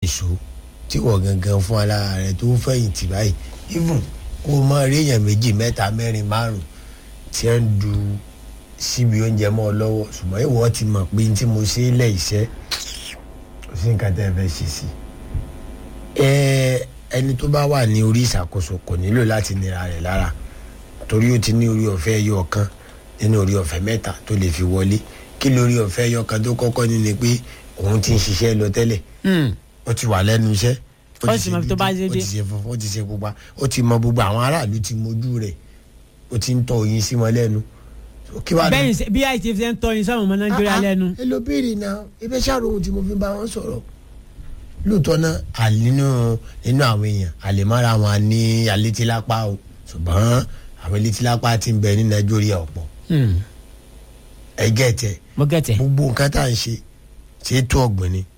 ìṣó tí wọ́n gangan fún alára rẹ̀ tó fẹ̀yìntì báyìí even kó o máa rí èèyàn méjì mẹ́ta mẹ́rin márùn tí wọ́n ń du síbi oúnjẹ mọ́ ọ lọ́wọ́ ṣùgbọ́n ìwọ ti mọ̀ pé tí mo ṣe é lẹ̀ iṣẹ́ kò sí nǹkan tẹ́ ẹ fẹ́ ṣe sí ẹ ẹni tó bá wà ní orí ìṣàkóso kò nílò láti nira rẹ̀ lára torí ó ti ní orí ọ̀fẹ́ ẹyọ kan nínú orí ọ̀fẹ́ mẹ́ta tó lè fi wọlé kí lórí ọ̀fẹ́ ẹyọ kan tó kọ́kọ́ ní ni pé òun ti ń ṣiṣẹ́ lọ tẹ́lẹ̀ ó ti wà lẹ́nu iṣẹ́ Ó sì mọ ibi tó bá dé ó dé. ti ṣe funfun ó ti ṣe pupa ó ti mọ gbogbo àwọn aráàlú ti mojú rẹ̀ ó ti ń tọ oyin sí wọn lẹ́nu kí wàá bẹ́ẹ̀ ni bí àìsí fi ń tọ́ ni sọ́run ọmọ nàìjíríà lẹ́nu. ẹ ló béèrè náà ebe ṣàròhùn tí mo fi bá wọn sọ̀rọ̀ lóòótọ́ náà àlínú nínú àwọn èèyàn àlèmọ́ra wọn ní alétílápá o ṣùgbọ́n àwọn alétílápá ti ń bẹ ní nàìjíríà ọ̀pọ̀ Hmm, ẹgẹ́ tẹ mo gẹ̀tẹ̀. gbogbo nǹkan tá à ń ṣe ṣe é tó ọ̀gbìn ni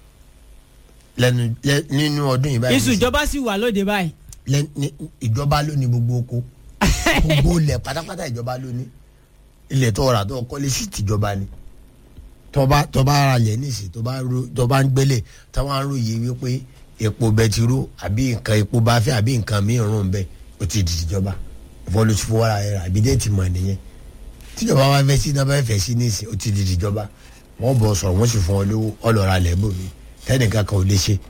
lẹ́nu lẹ́- nínú ọdún yìí báyìí iṣu ìjọba sì wà lóde báyìí. lẹ́- ní- ìjọba ló ní gbogbo oko gbogbo ilẹ̀ pátápátá ìjọba ló ní ilẹ̀ tó rà tó kọ́lé sí tìjọba ni tọba tọba ara lẹ̀ nísì tọba ro tọba ń gbélé táwọn arò yìí wípé epo bẹtiró àbí nǹkan epo bá fẹ́ àbí nǹkan mìíràn bẹ́ẹ̀ ó ti di tìjọba ìfọ́ ló ti fowó ara rẹ̀ rà àbí dé ti mọ̀ nìyẹn tíjọba wa fẹ́ sí náà bá fẹ́ sí nísì ó ti di tìjọba wọ́n bọ̀ sọ̀rọ̀ wọ́n sì fún ọ lówó ọlọ́ra lẹ́bù mi tẹ́nìkan kan ò lè ṣe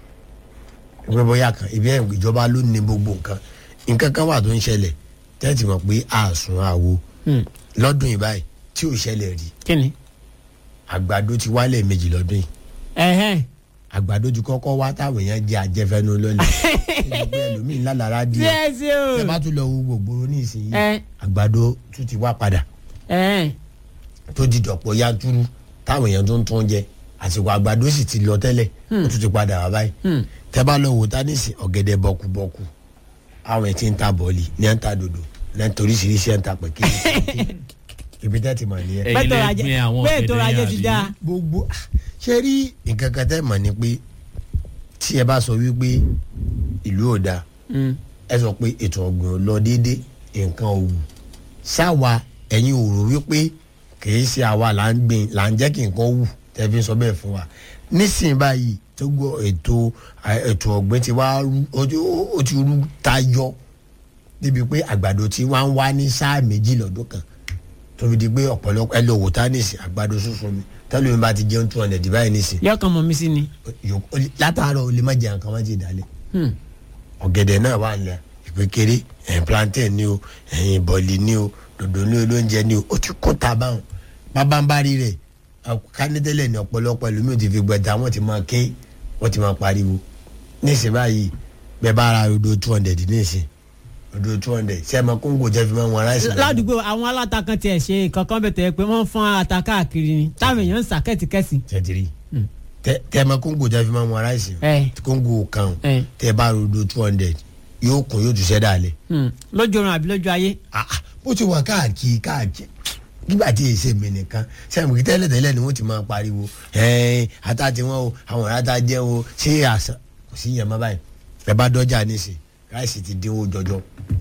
ìwé bóyá kan ibi ẹ̀ ìjọba ló ní gbogbo nǹkan nǹkan kan wà tó ń ṣẹlẹ̀ tẹ́tì mọ̀ pé àsùn àwo Hmm, lọ́dún yìí báyìí tí ò ṣẹlẹ̀ rí kí ni. àgbàdo ti wálẹ̀ méjì lọ́dún yìí ẹ̀hẹ́n. àgbàdo ti kọ́kọ́ wá táwọn èèyàn jẹ àjẹfẹ́nu lọ́lẹ̀ ẹgbẹ́ ẹlòmíì ńlá lára díẹ̀ díẹ̀ sí o. ẹ bá tún lọ wo gbogbo ní ìsinyìí ẹ àgbàdo tún ti wá padà ẹ̀hẹ́n. tó di dọ̀pọ̀ yanturu táwọn èèyàn tó ń tún jẹ àsìkò àgbàdo sì ti lọ tẹ́lẹ̀ ó tún ti padà wá báyìí Hmm. tẹ́ bá lọ wò tánìsì ọ̀gẹ̀dẹ̀ bọ́kúbọ́kú àwọn ẹ̀ ti ń ta bọ́ọ̀lì ní ẹ̀ ń ta dòdò ní ẹ̀ ń toríṣiríṣi ẹ̀ ń ta pẹ̀kẹ́ ibi tẹ́ ti mọ̀ nìyẹn. Ẹ̀yin bẹ́ẹ̀ tó lẹ rajẹ gbin àwọn bẹ́ẹ̀ tó ọ̀gẹ̀dẹ̀ rajẹ yẹn ti àbí? dáa. gbogbo ṣe rí nǹkan kan tẹ́ mọ̀ ni pé tí ẹ bá sọ wípé ìlú ò dáa Hmm. ẹ sọ pé ètò ọ̀gbìn ò lọ déédé nǹkan ò wù sáwa ẹ̀yin ò rò wípé kìí ṣe àwa là ń gbìn là ń jẹ́ kí nǹkan wù tẹ́ fi ń sọ bẹ́ẹ̀ fún wa nísìnyí báyìí tó gbọ́ ètò ètò ọ̀gbìn ti wá rú ó ti- ó ti rú tayọ débi pé àgbàdo tí wọ́n ń wá ní sáà méjì lọ́dún kan tó fi di pé ọ̀pọ̀lọpọ̀ ẹ lọ wò tá nísìn àgbàdo sunsun mi tẹ́lẹ̀ mi bá ti jẹun two hundred báyìí nísìn yọkàn mọ̀ mí sí ni. yòókù- ó lè- látàárọ̀ o lè má jẹ nǹkan má ti dálé Hmm. ọ̀gẹ̀dẹ̀ náà wà nílẹ̀ ìpékeré ẹ̀yìn plantain ni o ẹ̀yìn bọ̀lì ni o dòdò ní olóúnjẹ ni o ó ti kún ta báwọn bábánbárí rẹ̀ kánítẹ́lẹ̀ ní ọ̀pọ̀lọpọ̀ ẹlòmíì ti fi gbẹ̀dá wọ́n ti máa ké wọ́n ti máa pariwo nísìnyí báyìí bẹ́ẹ̀ bá ra rodo two hundred nísìnyí rodo two hundred ṣé ẹ máa kóńgò jẹ́ fi máa wọn aráàlú. ládùúgbò àwọn aláta kan tiẹ̀ ṣe kankan bẹ̀ tẹ̀ pé wọ́n fọ́n ata káàkiri ni táwọn èèyàn ń sà kẹ́tìkẹ́sì. tẹ̀tìrì tẹ tẹ ma kóńgò jẹ́ fi máa wọn aráàlú. ẹ kóńgò kan ẹ tẹ bá rodo two hundred yóò kún yóò tún ṣẹ́ dálẹ̀. hmm. lójú oorun àbí lójú ayé. Ah, ah, bó ti wà káàkiri káàkiri nígbà tí èsè mi nìkan sẹ́yìn kí tẹ́lẹ̀ tẹ́lẹ̀ ni wọ́n ti máa pariwo ẹ̀ẹ́n ata ti wọ́n o àwọn ọ̀rẹ́ ata jẹ́ o ṣé àṣà kò sí yẹn mọ́ báyìí ẹ bá dọ́jà níṣẹ́ ráìsì ti dínwó jọjọ.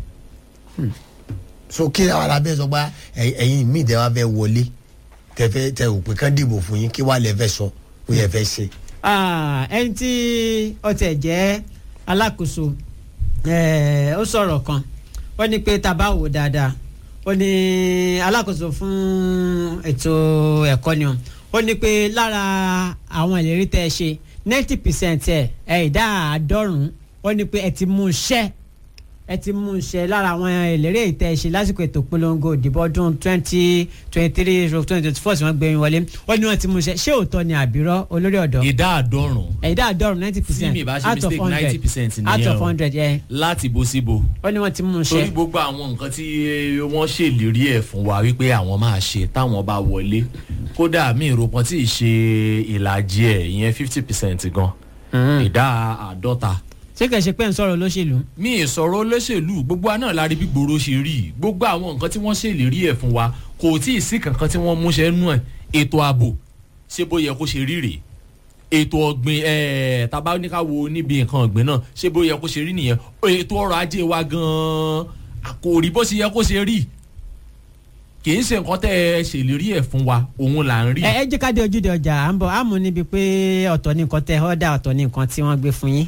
so kí àwọn alábẹ́ sọ pé ẹ̀yin- ẹ̀yin míì tẹ́ wá fẹ́ wọlé tẹ́ fẹ́ tẹ́ ò pé kán dìbò fún yín kí wàá lẹ fẹ́ sọ ó yẹ fẹ́ ṣe. Ah, ẹni tí ó tẹ̀ jẹ́ alákòóso eh, ó sọ̀rọ̀ kan ó ní pé tá a bá wò dáadáa ó ní alákòóso fún ètò ẹ̀kọ́ ni o ó ní pé lára àwọn ìlérí tẹ́ ẹ ṣe ninety percent ẹ̀ ẹ̀ ìdá àádọ́rùn-ún ó ní pé ẹ ti mú un ṣẹ́ ẹ ti mú un ṣe lára àwọn ìlérí èyí tẹ́ ẹ ṣe lásìkò ètò polongo ìdìbò ọdún twenty twenty three twenty twenty four tí wọ́n gbé yín wọlé ó ní wọ́n ti mú un ṣe ṣé òótọ́ ni àbírọ́ olórí ọ̀dọ́ ìdá àádọ́rùn ẹ̀dá àdọ́rùn ninety tí percent mi bá ṣe out of mistake ninety hundred percent out nìyẹn of o hundred ẹ̀ láti bo síbo ó ní wọ́n ti mú un torí ṣe. gbogbo àwọn nǹkan tí wọ́n ṣèlérí ẹ̀ fún wa wípé àwọn máa ṣe táwọn bá wọlé kódà mi ìrò kan tí ì ṣe ìlàjì ẹ̀ ìyẹn fifty percent gan ìdá àádọ́ta ṣé kìí ṣe pé ń sọ̀rọ̀ olóṣèlú. mi ì sọ̀rọ̀ olóṣèlú gbogbo àná la rí bí gbòòrò ṣe rí gbogbo àwọn nǹkan tí wọ́n ṣèlérí ẹ̀ fún wa kò tí ì sí kankan tí wọ́n múṣẹ́ nú ẹ̀ ètò ààbò ṣé bó yẹ kó ṣe rí rèé ètò ọ̀gbìn ẹ̀ẹ́ tábà ní ká wo níbi nǹkan ọ̀gbìn náà ṣé bó yẹ kó ṣe rí nìyẹn ètò ọrọ̀ ajé wa gan-an kò rí bó ṣe yẹ kó ṣe rí kì í ṣe nǹkan tẹ́ ẹ ṣèlérí ẹ̀ fún wa òun là ń rí. ẹ ẹ jẹ́ ká dé ojúde ọjà à ń bọ̀ àmú níbi pé ọ̀tọ̀ ní nǹkan tẹ ọ́dà ọ̀tọ̀ ní nǹkan tí wọ́n gbé fún yín